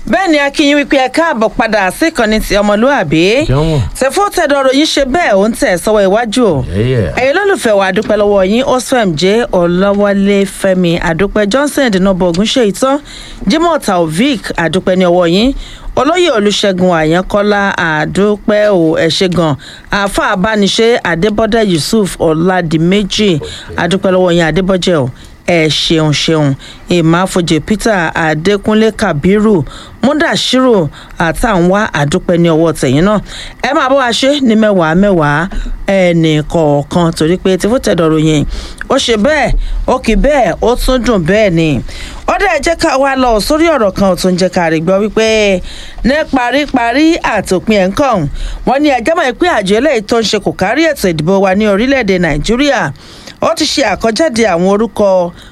bẹ́ẹ̀ ni akínyìn wípé ẹ káàbọ̀ padà sí ìkànnì ti ọmọlúàbí Jọ̀wọ́. tẹ̀fọ́ tẹ̀dọ̀rọ̀ yín ṣe bẹ́ẹ̀ ó ń tẹ̀ sọ́wọ́ iwájú o Yeah. ẹ̀yin lólùfẹ́ wa àdúpẹ́ lọ́wọ́ yín osfem jẹ́ ọ̀làwálé fẹ́mi àdúpẹ́ johnson dínàbọ̀ ògúnṣe ìtàn jimoh taofik àdúpẹ́ ní ọwọ́ yín olóyè olùṣègùn àyànkọ́lá àdúpẹ́ ò ẹ̀ṣẹ̀ gan àáfà abániṣe adébọ́dẹ̀ yusuf ọ̀làdìmẹ́jì àdúpẹ́ lọ́wọ́ yín adébọ́jẹ́ o ẹ ṣeun ṣeun ìmáfojì peter adékúnlé kabiru mudashiru àtàwọn àdúpẹ́ ní ọwọ́ tẹ̀yìn náà ẹ máa bọ́ wa ṣe ní mẹ́wàá mẹ́wàá ẹnì kọ̀ọ̀kan torí pé tí fòtẹ́dọ̀rọ̀ yẹn ó ṣe bẹ́ẹ̀ ó kì í bẹ́ẹ̀ ó tún dùn bẹ́ẹ̀ ni ó dẹ̀ jẹ́ ká wá lọ sórí ọ̀rọ̀ kan tó ń jẹ́ ká rí gbọ́ wípé ní paríparí àtòpin ẹ̀ ń kàn wọ́n ní ẹjọ́ mọ̀ pé àjọ eléyìí tó ń ṣe kò kárí ètò ìdìbò wa ní orílẹ̀-èdè nàìjíríà ó ti ṣe àkọjáde àwọn orúkọ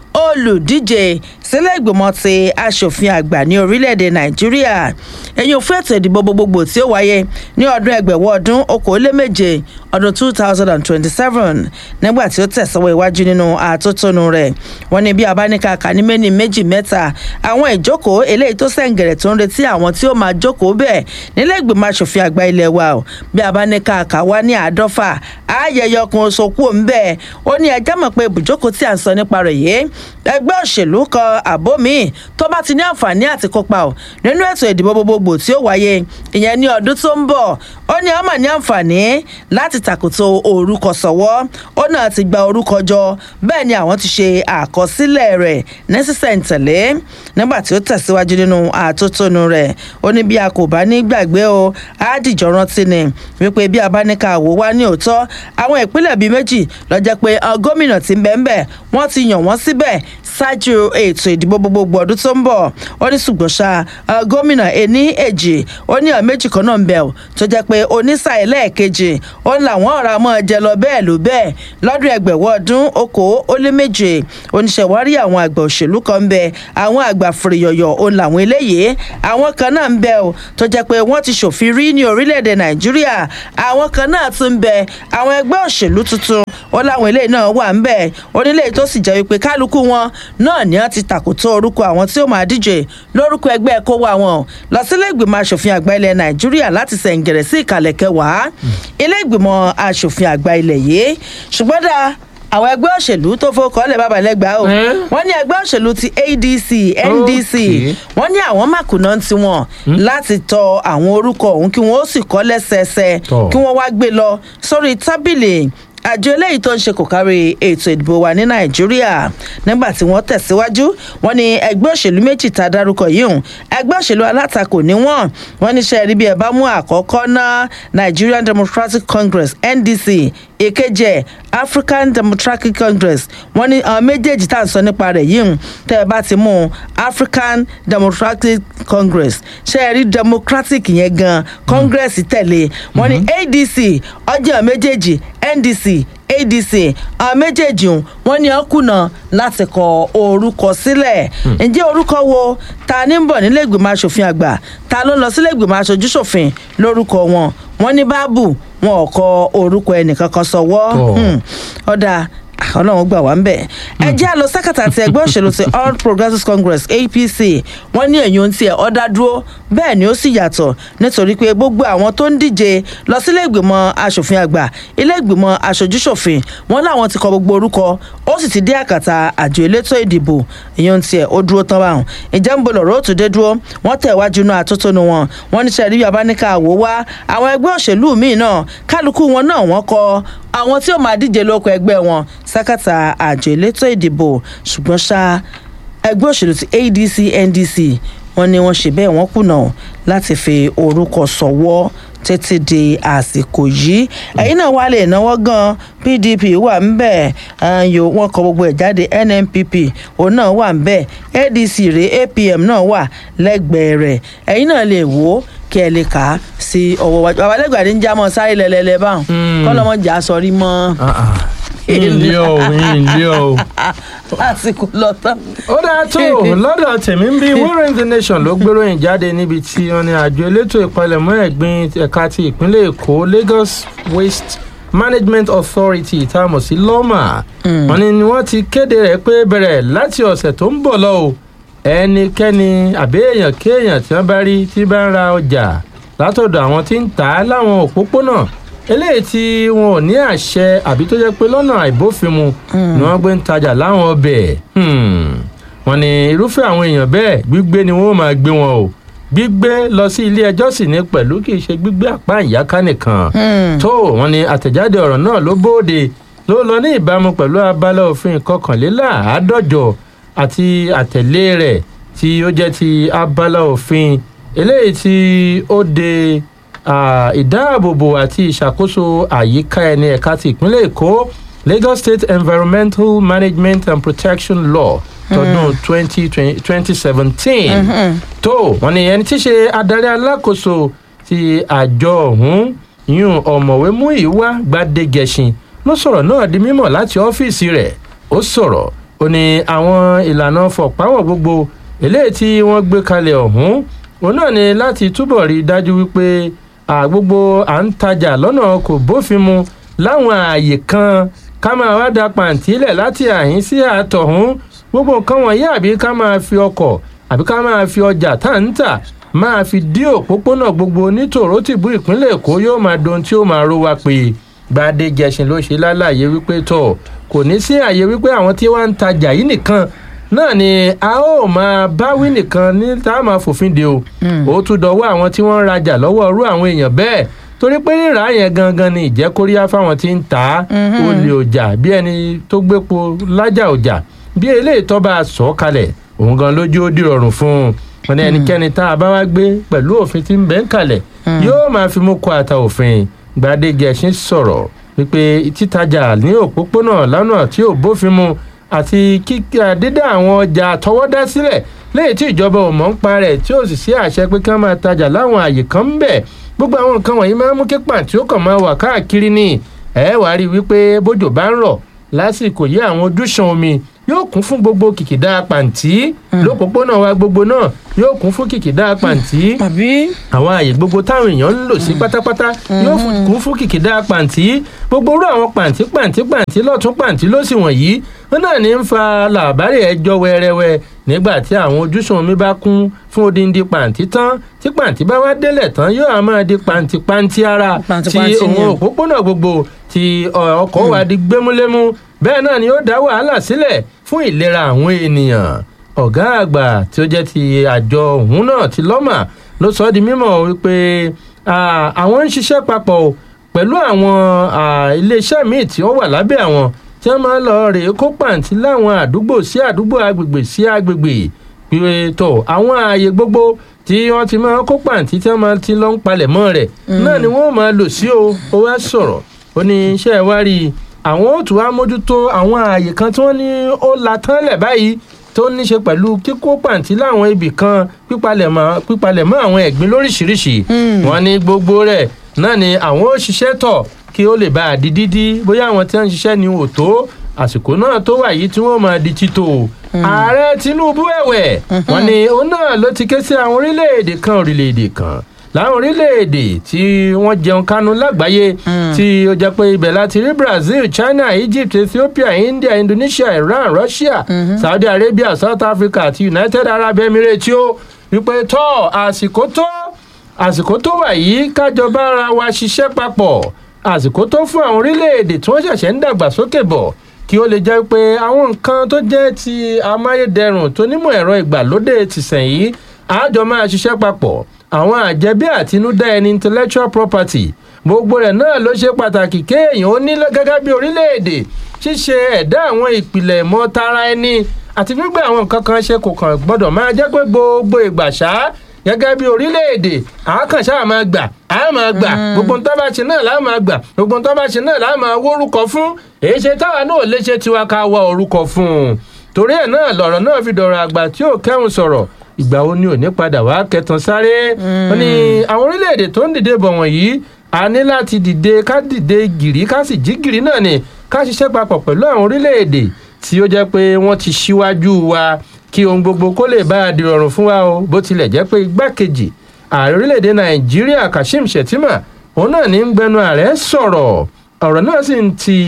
olùdíje sílẹ̀ ìgbìmọ̀ ti asòfin àgbà ní orílẹ̀-èdè nàìjíríà ẹ̀yìn òfin ètò ìdìbò gbogbogbò tí ó wáyé ní ọdún ẹgbẹ̀wọ̀ ọdún okòóléméje ọdún two thousand and twenty-seven nígbà tí ó tẹ̀sọ́wọ́ iwájú nínú àtótónu rẹ̀ wọ́n ní bí abáníkà kà ní méní méjì mẹ́ta àwọn ìjókòó eléyìí tó sẹ̀ǹgẹ̀rẹ̀ tó ń retí àwọn tí ó máa jókòó bẹ́ẹ̀ nílẹ̀ ìgbìmọ̀ asòfin àgbà ilé wa o bí abáníkà kà wá ní àádọ́fà ayẹyẹ ọkùnrin oṣooku ń bẹ́ẹ̀ ó ní ẹjẹ́ mọ̀ pé ibùjókòó tí à ń sọ nípa rẹ̀ yìí ẹgbẹ́ òṣèlú kan àbó míì tó bá ti ní àǹfààní àti kópa ò nínú ètò ìdìbò gbogbogbò tí ó wáyé ìyẹn ní ọdún tó ń bọ̀ ó ní ọmọ ní àǹfààní láti tàkùtò orúkọ sọ̀wọ́ ó náà ti gba orúkọ jọ bẹ́ẹ̀ ni àwọn ti ṣe àkọsílẹ̀ rẹ̀ ní sísẹ̀ǹtẹ̀lé nígbà tí ó tẹ̀síwájú nínú àtótónu rẹ̀ ó ní bí a kò bá ní gbàgbé o á dìjọ rántí ni wípé bí a bá ní ká wò wá ní òótọ́ àwọn ìpínlẹ̀ bíi méjì lọ́jọ́ pé gómìnà ti ń bẹ́ẹ̀ ń bẹ̀ wọ́n ti yàn wọ́n síbẹ̀ ṣáájú ètò ìdìbò gbogbogbò ọdún tó ń bọ̀ ó ní ṣùgbọ́n ṣá gómìnà ení èjì ó ní ọ̀ méjì kan náà ń bẹ̀ ọ́ tó jẹ́ pé onísà ẹlẹ́ẹ̀kejì ó ní làwọn ọ̀rọ̀ àmọ́ jẹ lọ bẹ́ẹ̀ ló bẹ́ẹ̀ lọ́dún ẹgbẹ̀wọ́ ọdún okòó ó lé méje oníṣẹ̀wárí àwọn àgbà òṣèlú kan ń bẹ àwọn àgbà fìrìyọ̀yọ̀ òun làwọn eléyìí àwọn kan náà ń bẹ ọ́ tó jẹ́ pé wọ́n ti ṣòfin rí ní orílẹ̀-èdè nàìjíríà àwọn kan náà tún ń bẹ àwọn ẹgbẹ́ òṣèlú tuntun ó láwọn eléyìí náà wà ń bẹ onílé tó sì jẹ́ wípé kálukú wọn náà ni wọ́n ti tàkótó orúkọ àwọn tí ó máa díje lórúkọ ẹgbẹ́ kó wá wọn lọ sílé ìgbìmọ̀ asòfin àgbà ilẹ̀ nàìjíríà láti sẹ̀ǹgẹ̀rẹ̀ sí ìkàlẹ̀ kẹwàá ilé ìgbìmọ̀ asòfin àgbà ilẹ̀ yìí ṣùgbọ́n dá àwọn ẹgbẹ́ òṣèlú tó fọkọ̀ lẹ̀ bàbá lẹ́gbàá o Eh? wọ́n ní ẹgbẹ́ òṣèlú ti adc ndc Okay. wọ́n ní àwọn màkùnà tiwọn láti tọ àwọn orúkọ ọ̀hún kí wọ́n ó sì kọ́ lẹ́sẹẹsẹ Tọ́. kí wọ́n wá gbé lọ sórí tábìlì àjọ eléyìí tó ń ṣe kò kárí ètò ìdìbò wa ní nàìjíríà nígbà tí wọ́n tẹ̀síwájú wọ́n ní ẹgbẹ́ òṣèlú méjì tá a dárúkọ yìí hùn ẹgbẹ́ òṣèlú alátakò ní wọ́n wọ́n ní sẹ́ẹ̀rí bí ẹ bá mú àkọ́kọ́ ná nigerian democratic congress ndc èkejì ẹ̀ african democratic congress wọ́n ní àwọn méjèèjì tá à ń sọ nípa rẹ̀ yìí hùn tẹ́ ẹ bá ti mú african democratic congress sẹ́ẹ̀rí democratic yẹn gan congress tẹ̀lé wọ́n ní adc ọjọ́ méjèèjì ndc adc àwọn méjèèjì ọ̀hún wọ́n ní ọkùnà láti kọ orúkọ sílẹ̀ ǹjẹ́ orúkọ wo ta ní ń bọ̀ nílé ìgbìmọ̀ asòfin àgbà ta ló ń lọ sílé ìgbìmọ̀ aṣojú ṣòfin lórúkọ wọn wọ́n ní báàbù wọn ò kọ orúkọ ẹnìkankan sọwọ́ Tọ́. Hmm. ọ̀dà ọlọ́run gbà wá ń bẹ̀. ẹ jẹ́ àlọ́ sákàtà àti ẹgbẹ́ òṣèlú ti all progressives congress apc wọ́n ní èyí ohun tí ẹ̀ ọ́dá dúró bẹ́ẹ̀ ni ó sì yàtọ̀ nítorí pé gbogbo àwọn tó ń díje lọ sílé ìgbìmọ̀ asòfin àgbà ilé ìgbìmọ̀ aṣojúṣòfin wọ́n láwọn ti kọ gbogbo orúkọ ó sì ti dé àkàtà àjọ elétò ìdìbò èyí ohun tí ẹ̀ ó dúró tán báwọn ìjẹ́ ń bo lọ̀rọ̀ ó tún dé dúró wọ́n tẹ̀ wájú náà àtótónu wọn wọ́n ní sẹ́ẹ̀rí yaba ní ká wò wá àwọn ẹgbẹ́ òṣèlú míì náà kálukú wọn náà wọ́n kọ àwọn tí ó máa díje lóko ẹgbẹ́ wọn sákàtà àjọ elétò ìdìbò ṣùgbọ́n ṣá ẹgbẹ́ òṣèlú ti adc ndc wọ́n ní wọ́n ṣe bẹ́ẹ̀ wọ́n kùnà láti fi orúkọ sọ̀wọ́ títí di àsìkò yìí ẹ̀yin náà wà lè náwó gan pdp wà ń bẹ̀ yo wọ́n kọ gbogbo ẹ̀ jáde nnpp òun náà wà ń bẹ̀ adc rè apm náà wà lẹ́gbẹ̀ẹ́ rẹ̀ ẹ̀yin náà lè wò ó kí ẹ lè kà á sí ọwọ́ wájú babalẹ́gbàdì ń já mọ́ sáré lẹ́lẹ́lẹ́ báwọn kọ́lọ́mọ́jà sọrí mọ́ ìlé o ìlé o. àsìkò lọ tán. ó dáa tó lọ́dọ̀ tèmi ń bí wíwọ́n the nation ló gbéròyìn jáde níbi tí wọ́n ní àjọ elétò ìpalẹ̀mọ́ ẹ̀gbin ẹ̀ka ti ìpínlẹ̀ èkó lagos waste management authority tá a mọ̀ sí lọ́mà wọ́n ní ni wọ́n ti kéde rẹ̀ pé bẹ̀rẹ̀ láti ọ̀sẹ̀ tó ń bọ̀ lọ o ẹnikẹ́ni àbí èèyàn kéèyàn tí wọ́n bá rí tí bá ń ra ọjà látọ̀dọ̀ àwọn tí ń tà á láwọn òpópónà eléyìí tí wọn ò ní àṣẹ àbí tó jẹ́ pé lọ́nà àìbófinmu ni wọ́n gbé ń tajà láwọn ọbẹ̀ wọ́n ní irúfẹ́ àwọn èèyàn bẹ́ẹ̀ gbígbé ni wọ́n máa gbé wọn o gbígbé lọ sí ilé ẹjọ́ sì ní pẹ̀lú kì í ṣe gbígbé àpá ìyáká nìkan tó wọ́n ní àtẹ̀jáde ọ̀rọ̀ náà ló bóde ló lọ ní ìbámu pẹ̀lú abala òfin kọkànléláàádọ́jọ àti àtẹ̀lé rẹ̀ tí ó jẹ́ ti abala òfin eléyìí tí ó de ìdáàbòbò àti ìṣàkóso àyíká ẹni ẹ̀ka ti ìpínlẹ̀ èkó lagos state environmental management and protection law tọdún twenty twenty seventeen tó wọn ni ẹni tí í ṣe adarí alákòóso ti àjọ ọ̀hún yún ọ̀mọ̀wé múìwá gbadegẹṣin ló sọ̀rọ̀ náà di mímọ̀ láti ọ́fíìsì rẹ̀ ó sọ̀rọ̀ ó ní àwọn ìlànà fọ̀páwọ̀ gbogbo eléyìí tí wọ́n gbé kalẹ̀ ọ̀hún òun náà ni láti túbọ̀ rí i dájú wípé gbogbo à ń tajà lọ́nà kò bófin mu láwọn ààyè kan ká máa wá da pàǹtí lẹ̀ láti àhín sí àtọ̀hún gbogbo nǹkan wọ̀nyí àbí ká máa fi ọkọ̀ àbí ká máa fi ọjà tá ń tà máa fi dí òpópónà gbogbo nítòró tìbú ìpínlẹ̀ èkó yóò máa dohun tí ó máa ro wa pé gbadé gẹṣin ló ṣe lálàyé wípé tọ̀ kò ní sí àyè wípé àwọn tí wọ́n ń tajà yìí nìkan náà ni a ó máa báwí nìkan ní tá a máa fòfin de o ó tún dọwọ́ àwọn tí wọ́n ń rajà lọ́wọ́ irú àwọn èèyàn bẹ́ẹ̀ torí pé rírà yẹn gangan ni ìjẹ́kóríyá fáwọn tí ń tà á olè ọjà bí ẹni tó gbépo lájà ọjà bí eléyìí tó bá sọ kalẹ̀ òun gan lójú ó dìrọ̀rùn fún un wọn ní ẹnikẹ́ni tá a bá wá gbé pẹ̀lú òfin tí ń bẹ́ ń kalẹ̀ yóò máa fi mú kó ata òfin gbadegẹṣin sọ̀rọ̀ wípé títajà ní òpópónà lánàá tí ò bófin mu àti kíkà dídá àwọn ọjà àtọwọ́dá sílẹ̀ léyìí tí ìjọba ò mọ̀ ń pa rẹ̀ tí ò sì sí àṣẹ pé ká máa tajà láwọn àyè kan ń bẹ̀ gbogbo àwọn nǹkan wọ̀nyí máa ń mú kí pàǹtí ó kàn máa wà káàkiri ni ẹ wàá rí i wípé bójò bá ń rọ̀ lásìkò yí àwọn ojúṣan omi yóò kún fún gbogbo kìkìdá pàǹtí lópòpónà wa gbogbo náà yóò kún fún kìkìdá pàǹtí àwọn àyè gbogbo táwọn èèyàn ń lò sí pátápátá yóò kún fún kìkìdá pàǹtí gbogbo orú àwọn pàǹtí pàǹtí pàǹtí lọ́tún pàǹtí lọ́sì wọ̀nyí wọn náà ní ń fa làbárè ẹjọ́ wẹ́rẹ́wẹ́ nígbà tí àwọn ojúṣan omi bá kún fún odindi pàǹtí tán tí pàǹtí bá wá délẹ̀ tán yóò á máa di pàǹtí pàǹtí ara tí òun òpópónà gbogbo tí ọkọ̀ wa di gbémúlémú bẹ́ẹ̀ náà ni ó dá wàhálà sílẹ̀ fún ìlera àwọn ènìyàn ọ̀gá àgbà tí ó jẹ́ ti àjọ òun náà ti lọ́mà ló sọ ọ́ di mímọ̀ wípé àwọn ń ṣiṣẹ́ papọ̀ pẹ̀lú àwọn iléeṣẹ́ míì tí wọ́n wà lábẹ́ àwọn tí wọ́n máa ń lọ rèé kó pàǹtí láwọn àdúgbò sí àdúgbò agbègbè sí agbègbè pé tó àwọn ààyè gbogbo tí wọ́n ti máa kó pàǹtí tí wọ́n máa ti lọ ń palẹ̀ mọ́ rẹ̀ náà ni wọ́n máa lò sí o ó wá sọ̀rọ̀ ó ní iṣẹ́ wa rí i àwọn ó tún wá mójútó àwọn ààyè kan tí wọ́n ní ó la tán lẹ̀ báyìí tó ní ṣe pẹ̀lú kíkó pàǹtí láwọn ibì kan pípalẹ̀mọ́ àwọn ẹ̀gbin lóríṣiríṣi wọ́n ní gbogbo rẹ̀ náà ni àwọn ó ṣiṣẹ́ tọ̀ kí ó lè bá a di dídí bóyá àwọn tí wọ́n ń ṣiṣẹ́ ni ò tó àsìkò náà tó wà yìí tí wọ́n máa di títò ààrẹ tinubu ẹ̀wẹ̀ wọ́n ní òun náà ló ti ké sí àwọn orílẹ̀-èdè kan orílẹ̀-èdè kan láwọn orílẹ̀-èdè tí wọ́n jẹun kánú lágbàáyé tí ó jẹ́ pé ibẹ̀ láti rí brazil china egypt ethiopia india indonesia iran russia saudi arabia south africa àti united arab emirates ó wípé tọ́ àsìkò tó àsìkò tó wà yìí kájọba ara wa ṣiṣẹ́ papọ̀ àsìkò tó fún àwọn orílẹ̀-èdè tí wọ́n ṣẹ̀ṣẹ̀ ń dàgbàsókè bọ̀ kí ó lè jẹ́ pé àwọn nǹkan tó jẹ́ ti amáyédẹrùn tó nímọ̀ ẹ̀rọ ìgbàlódé tìsẹ̀n yìí àjọ máa ṣiṣẹ́ papọ̀ àwọn àjẹbí àtinúdá ẹni intellectual property gbogbo rẹ̀ náà ló ṣe pàtàkì kéèyàn ó ní gẹ́gẹ́ bí orílẹ̀-èdè ṣíṣe ẹ̀dá àwọn ìpìlẹ̀ ìmọ̀ tara ẹni àti gbígbé àwọn nǹkan kan ṣe kò kàn gbọ́dọ̀ máa jẹ́ pé gbogbo ìgbà ṣá gẹ́gẹ́ bí orílẹ̀-èdè àákànṣá máa gbà á máa gbà gbogbo nǹkan bá ṣe náà láà máa gbà gbogbo nǹkan bá ṣe náà láà máa wórúkọ fún èyí ṣe táwa náà lè ṣe tiwa ká wá orúkọ fún un torí ẹ̀ náà lọ̀rọ̀ náà fi dọ̀rọ̀ àgbà tí ò kẹ́hùn sọ̀rọ̀ ìgbà wo ni ò ní padà wá kẹtàn sáré wọn ni àwọn orílẹ̀-èdè tó ń dìde bọ̀ wọ̀nyí a ní láti dìde ká dìde gìrì ká sì jí gìrì náà ni ká ṣiṣẹ́ papọ̀ pẹ̀lú àwọn orílẹ̀-èdè tí ó jẹ́ pé wọ́n ti ṣíwájú wa kí ohun gbogbo kó lè bá a dìrọ̀rùn fún wa o bó tilẹ̀ jẹ́ pé igbákejì ààrẹ orílẹ̀-èdè nàìjíríà kashim shettima òun náà ní ń gbẹnu ààrẹ sọ̀rọ̀ ọ̀rọ̀ náà sì ń ti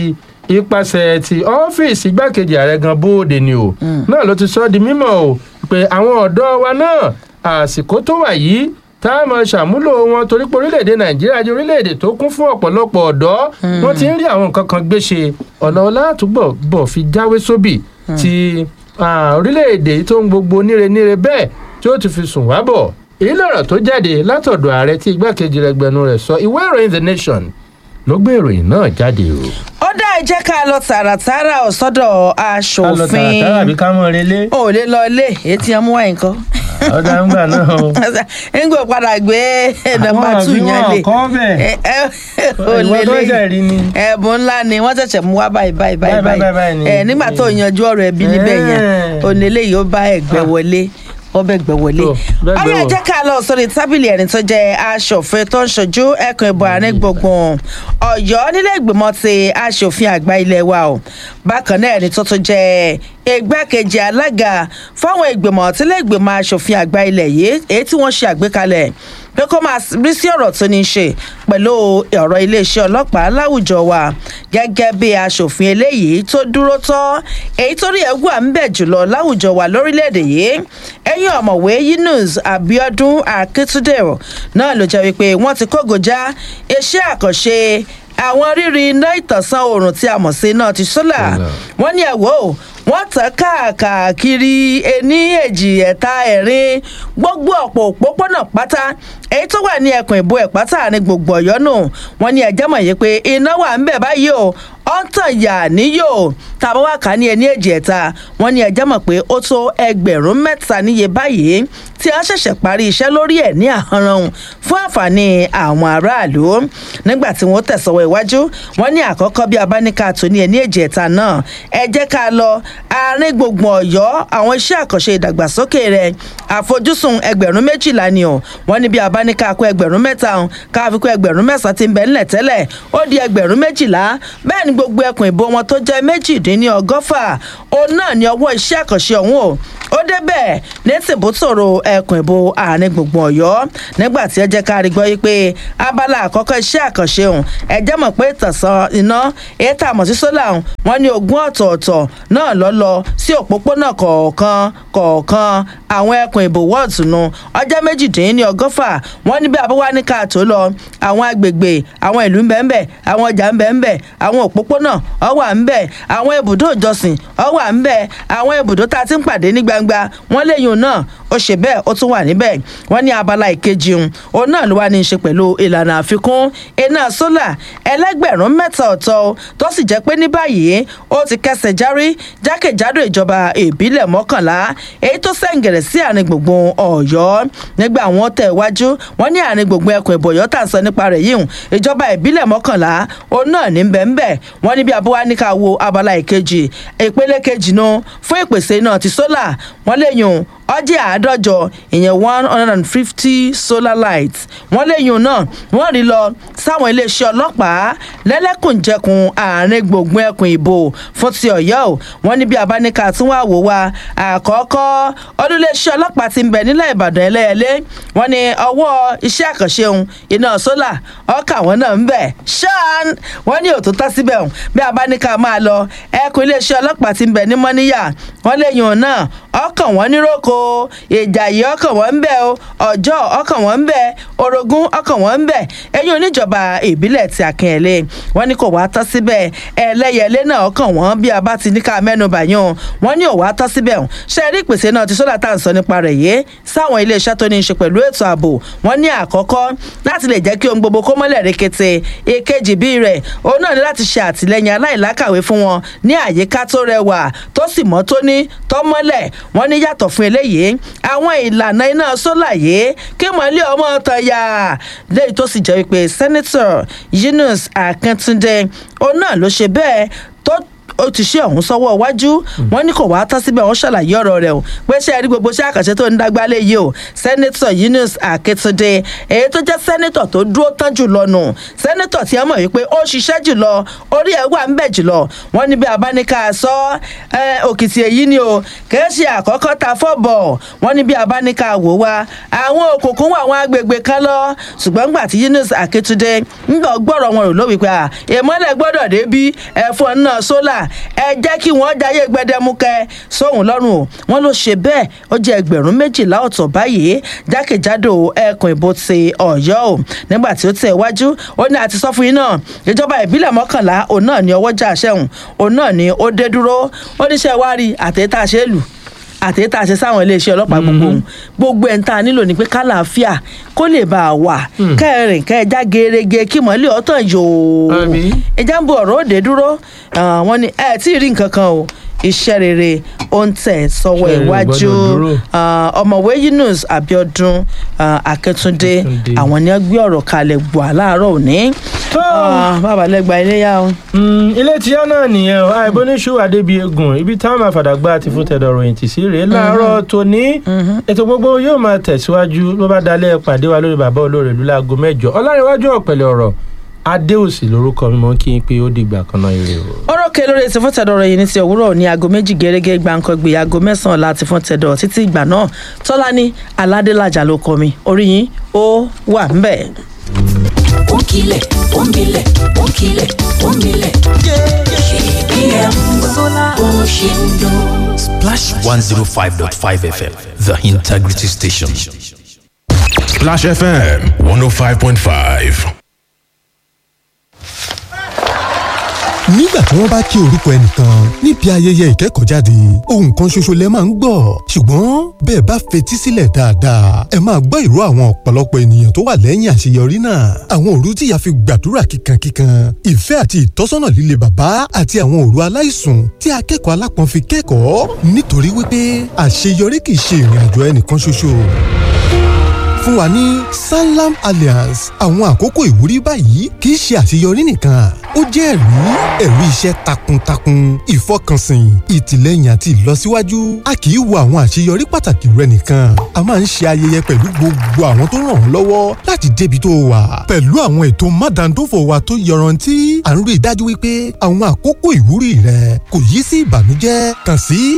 ipasẹ̀ ti ọ́fíìsì igbákejì ààrẹ gan bóde ni o náà ló ti sọ ọ́ di mímọ̀ o pé àwọn ọ̀dọ́ wa náà àsìkò tó wà yìí tá a máa ṣàmúlò wọn torí pé orílẹ̀-èdè nàìjíríà jẹ́ orílẹ̀-èdè tó kún fún ọ̀pọ̀lọpọ̀ ọ̀dọ́ wọ́n ti ń rí àwọn nǹkan kan gbé ṣe ọ̀nà ọlátúbọ̀ bọ̀ fi jáwé sóbì ti ah, orílẹ̀-èdè yìí tó ń gbogbo níre níre bẹ́ẹ̀ tí ó ti fi sùn wá bọ̀ èyí lọ̀rọ̀ tó jáde látọ̀dọ̀ ààrẹ tí igbákejì rẹ̀ gbẹnu rẹ̀ sọ ìwé ìròyìn the nation ló gbé ìròyìn náà jáde o. ó dá ẹ jẹ́ ká lọ tààràtàrà ò sọ́dọ̀ ká lọ aṣòfin tààràtàrà àbí ká mọ̀ relé o ò lè lọ ilé èyí tí wọ́n mú wáyé nǹkan. ọ̀dà ń gbà náà o. ń gbọ́ padà gbé nọ́mbà Àwọn tù àbí yẹn wọn lè kọ́ bẹ́ẹ̀. ẹ ẹ ò ìwọ tó lélẹ̀ jẹ́ rí ni. ẹ̀bùn ńlá ni wọ́n ṣẹ̀ṣẹ̀ mú wá báyìí báyìí báyìí Báyìí, báyìí, báyìí ni. ẹ nígbà tó yanjú ọ̀rọ̀ ẹbí níbẹ̀ yẹn Eh. onílé yìí ó bá ẹgbẹ́ wọlé ó bẹ gbẹ wọlé Tó, bẹ́ẹ̀ gbẹ́ ọyọ wọ̀. jẹ́ ká lọ sórí tábìlì ẹni tó jẹ́ aṣòfin tó ń ṣojú ẹkùn ìbò àárín gbùngbùn Ọ̀yọ́ nílé ìgbìmọ̀ ti aṣòfin àgbà ilé wa o bákan náà ẹni tó tún jẹ́ igbákejì alága fáwọn ìgbìmọ̀ tílé ìgbìmọ̀ aṣòfin àgbà ilẹ̀ yìí èyí tí wọ́n ṣe àgbékalẹ̀ pé kó máa rí sí ọ̀rọ̀ tó ní í ṣe pẹ̀lú ọ̀rọ̀ iléeṣẹ́ ọlọ́pàá láwùjọ wa gẹ́gẹ́ bí aṣòfin eléyìí tó dúró tọ́ èyí tó rí ẹ̀wù à ń bẹ̀ jùlọ láwùjọ wa lórílẹ̀‐èdè yìí ẹ̀yìn ọ̀mọ̀wé Yunus Abiodun Akitunde náà ló jẹ́ wípé wọ́n ti kógojá iṣẹ́ àkànṣe àwọn rírí iná ìtànsán oòrùn tí a mọ̀ sí iná ti sólà Sólà. wọ́n ní ẹ̀wọ́ o wọ́n tàn káàkiri ení èjì ẹ̀ta ẹ̀rin gbogbo ọ̀pọ̀ òpópónà pátá èyí tó wà ní ẹkùn ìbò ẹ̀ pátá ní gbogbo ọ̀yọ́ nù wọ́n ní ẹ̀jẹ̀ mọ̀ yìí pé iná wà ń bẹ̀ báyìí o ó ń tàn yà níyò tàbá wà ká ní ẹní èjì ẹ̀ta wọ́n ní ẹ̀jẹ̀ mọ̀ pé ó tó ẹgbẹ̀rún mẹ́ta níye báyìí tí a ṣẹ̀ṣẹ̀ parí iṣẹ́ lórí ẹ̀ ní àhánrán fún àǹfààní àwọn aráàlú nígbà tí wọ́n tẹ̀sọ̀wọ́ iwájú wọ́n ní àkọ́kọ́ bí abáníkà tó ní ẹní èjì ẹ̀ta náà ẹ jẹ́ ká lọ àárín gbùngbùn ọ̀yọ́ àwọn iṣẹ́ àkànṣe ìdàgbàsókè rẹ̀ àfojúsùn ẹgbẹ̀rún méjìlá ni o wọ́n ní bí abáníkà kó ẹgbẹ̀rún mẹ́ta ọ̀hún ká fi kó ẹgbẹ̀rún mẹ́sàn-án ti ń bẹ ńlẹ̀ tẹ́lẹ̀ ó di ẹgbẹ̀rún méjìlá bẹ́ẹ̀ ni gbogbo ẹkùn ìbò wọn tó jẹ́ méjìdínlọ́gọ́fà òun náà ni ọwọ́ iṣẹ́ àkànṣe ọ̀hún o ó débẹ̀ ní tìbútòrò ẹkùn ìbò àárín gbùngbùn ọ̀yọ́ nígbà tí ẹ jẹ́ ká rí gbọ́ yí pé abala àkọ́kọ́ iṣẹ́ àkànṣe ọ̀hún ẹ jẹ́ mọ̀ pé ìtànsán iná èyí tá a mọ̀ sí sólà ọ̀hún wọ́n ní ogún ọ̀tọ̀ọ̀tọ̀ náà lọ lọ sí òpópónà kọ̀ọ̀kan kọ̀ọ̀kan àwọn ẹkùn ìbò wọ́ọ̀tù nu ọjọ́ méjìdínlọ́gọ́fà wọ́n ní bí abúwá ní ká tó lọ àwọn agbègbè àwọn ìlú ń bẹ ń bẹ àwọn ọjà ń bẹ ń bẹ àwọn òpópónà ó wà ń bẹ àwọn ibùdó ìjọsìn ó wà ń bẹ àwọn ibùdó tá a ti ń pàdé ní gbangba wọ́n léyìn náà ó ṣe bẹ́ẹ̀ ó tún wà níbẹ̀ wọ́n ní abala ìkejì òun òun náà ló wà ní í ṣe pẹ̀lú ìlànà àfikún iná sólà ẹlẹ́gbẹ̀rún mẹ́ta ọ̀tọ̀ tó sì jẹ́ pé ní báyìí ó ti kẹsẹ̀ járí jákèjádò ìjọba ìbílẹ̀ mọ́kànlá èyí tó sẹ̀ǹgẹ̀rẹ̀ sí àárín gbùngbùn ọ̀yọ́ nígbà wọn tẹ̀ wájú wọn ní àárín gbùngbùn ẹkùn ìbò ọ̀yọ́ tà ń sọ nípa rẹ̀ yìí hùn ìjọba ìbílẹ̀ mọ́kànlá òun náà ní bẹ́ẹ̀ wọ́n ní bí abúwá ní ká wo abala ìkejì ìpele kejì nu fún ìpèsè iná ti sólà wọ́n léyìn ọjẹ́ àádọ́jọ ìyẹn one hundred and fifty solar lights wọ́n léyìn náà wọ́n rí lọ sáwọn iléeṣẹ́ ọlọ́pàá lẹ́lẹ́kùnjẹkùn àárín gbùngbùn ẹkùn ìbò fún ti ọ̀yọ́ o wọ́n ní bí abáníkà tí wọ́n àwò wa àkọ́kọ́ ọdún iléeṣẹ́ ọlọ́pàá ti ń bẹ nílẹ̀ ìbàdàn ẹlẹ́yẹlé wọ́n ní ọwọ́ iṣẹ́ àkànṣe òun iná sólà ọkà wọn náà ń bẹ ṣáán wọ́n ní òtútọ́ síbẹ̀ òun bí abáníkà máa lọ ẹkùn iléeṣẹ́ ọlọ́pàá ti ń bẹ ní mọ́níyà wọ́n léyìn òun náà ọkàn wọn níròkò ìjàyè ọkàn wọn ń bẹ o ọjọ́ ọkàn wọn ń bẹ orogún ọkàn wọn ń bẹ ẹ̀yìn oníjọba ìbílẹ̀ ti akínyẹlé wọ́n ní kò wá tọ́ síbẹ̀ ẹlẹ́yẹlé náà ọkàn wọn bí a bá ti ní ká mẹ́nu bàyàn wọ́n ní ò wá tọ́ síbẹ̀ o ṣe rí ìpèsè náà ti sólà tá à ń sọ nípa rẹ̀ yé sáwọn iléeṣẹ́ tó ní í ṣe pẹ̀lú ètò ààbò wọ́n ní àkọ́kọ́ láti lè jẹ́ kí ohun gbogbo kó mọ́lẹ̀ rekete èkejì bíi rẹ̀ òun náà ní láti ṣe àtìlẹ́yìn aláìlákàwé fún wọn ní àyíká tó rẹwà tó sì mọ́ tóní tó mọ́lẹ̀ wọ́n ní yàtọ̀ fún eléyìí àwọn ìlànà iná sólà yìí kí mọ̀lẹ́ ọmọ tán yá lẹ́yìn tó sì jẹ́ wípé sẹ́nẹ́tọ̀ Yunus Akíntúndé òun náà ló ṣe bẹ́ẹ̀ tó ó ti ṣe ọ̀hún sọ́wọ́ iwájú wọn ní kò wá tán síbẹ̀ wọ́n ṣàlàyé ọ̀rọ̀ rẹ̀ o pé ṣe rí gbogbo iṣẹ́ àkànṣe tó ń dágbálẹ̀ yìí o sẹ́nẹ́tọ̀ Yunus Akíntúndé èyí tó jẹ́ sẹ́nẹ́tọ̀ tó dúró tán jùlọ nù sẹ́nẹ́tọ̀ tí wọ́n mọ̀ wípé ó ṣiṣẹ́ jùlọ orí ẹ̀ wà ń bẹ̀ jùlọ wọ́n ní bí abáníká sọ òkìtì èyí ni o kìí ṣe àkọ́kọ́ ta fọ́bọ̀ wọ́n ní bí abáníká wò wá àwọn òkùnkùn wà àwọn agbègbè kan lọ ṣùgbọ́n gbà tí Yunus Akíntúndé ń gbọ́ gbọ́rọ̀ wọn rò lówí pé ìmọ́lẹ̀ gbọ́dọ̀ dé bí ẹ̀fọn náà sólà ẹ jẹ́ kí wọ́n jayé gbẹdẹmukẹ sóhun lọ́rùn o wọ́n ló ṣe bẹ́ẹ̀ ó jẹ́ ẹgbẹ̀rún méjìlá ọ̀tọ̀ báyìí jákèjádò ẹkùn ìbò ti Ọ̀yọ́ o nígbà tí ó tẹ̀ wájú ó ní àti sọ fún yín náà ìjọba ìbílẹ̀ mọ́kànlá òun náà ni ọwọ́ jà sẹ́hùn òun náà ni ó dé dúró ó níṣẹ́ wá rí àtẹ̀tà ṣe é lù àti tá a ṣe sáwọn iléeṣẹ́ ọlọ́pàá gbogbo ohun gbogbo ẹ̀ ń ta nílò ní pé kálàáfíà kó lè bá a wà kẹrin kẹjá gerege kí mọ́lẹ̀ ọ̀tàn yòó ìjà ń bo ọ̀rọ̀ òde dúró wọ́n ní ẹ tí ì rí nǹkan kan o iṣẹ́ rere ó ń tẹ̀ sọ́wọ́ iwájú ọmọwé Yunus Abiodun Akíntúndé àwọn ni wọ́n gbé ọ̀rọ̀ kalẹ̀ gbọ́ láàárọ̀ òní bàbá lẹ́gba iléyà o. ilé tíyá náà nìyẹn o àìbóníṣù adébíyẹgùn ibi táwọn àfàdàgbà ti fún tẹ̀dọ̀ ròyìn tì sí rèé láàárọ̀ tòní ètò gbogbo yóò máa tẹ̀síwájú ló bá dalẹ̀ pàdé wa lórí bàbá olóore ìlú láago mẹ́jọ ọlárẹ̀wájú ọ̀pẹ̀lẹ̀ ọ̀rọ̀ adéòsì lórúkọ mi mọ kí n pé ó dìgbà kan náà ire o. ọ̀rọ̀ kẹ lórí ètò fúntẹ̀dọ̀ yìí ní ti òwúrọ̀ ní aago méjì gẹ́gẹ́ gbàǹkangbè aago mẹ́sàn-án láti fúntẹ̀dọ̀ títí ìgbà náà tọ́lání aládélájà ló kọ mi orí yín ó wà ń bẹ̀. ó kilẹ̀ ó milẹ̀ ó kilẹ̀ ó milẹ̀ kpm bó ṣe ń dún. Splash 105.5 FM, the integrity station. Splash FM 105.5. nígbà tí wọ́n bá kí orúkọ ẹnìkan níbi ayẹyẹ ìkẹ́kọ̀ọ́jáde ohun kan ṣoṣo lẹ máa ń gbọ́ ṣùgbọ́n bẹ́ẹ̀ bá fetí sílẹ̀ dáadáa ẹ máa gbọ́ ìró àwọn ọ̀pọ̀lọpọ̀ ènìyàn tó wà lẹ́yìn àṣeyọrí náà àwọn òru tí ìyá fi gbàdúrà kíkankíkan ìfẹ́ àti ìtọ́sọ́nà líle bàbá àti àwọn òru aláìsùn tí akẹ́kọ̀ọ́ alápọ̀n fi kẹ́kọ̀ọ́ nítorí wípé àṣeyọrí kì í ṣe ìrìn àjò ẹnìkan ṣoṣo fún wa ní sanlam alliance àwọn àkókò ìwúrí báyìí kì í ṣe àṣeyọrí nìkan ó jẹ́ ẹ̀rí ẹ̀rí iṣẹ́ takuntakun ìfọkànsìn ìtìlẹ́yìn àti ìlọsíwájú a kì í wo àwọn àṣeyọrí pàtàkì rẹ nìkan a máa ń ṣe ayẹyẹ pẹ̀lú gbogbo àwọn tó ràn ọ́ lọ́wọ́ láti débi tó wà pẹ̀lú àwọn ètò mádàndófò wa tó yọrantí à ń rí i dájú wípé àwọn àkókò ìwúrí rẹ kò yí sí ìbànújẹ́ kàn sí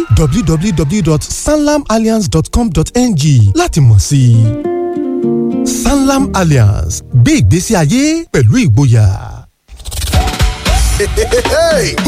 www.sanlamalliance.com.ng láti mọ̀ sí i sanlam alliance gbé ìgbésí ayé pẹ̀lú ìgboyà.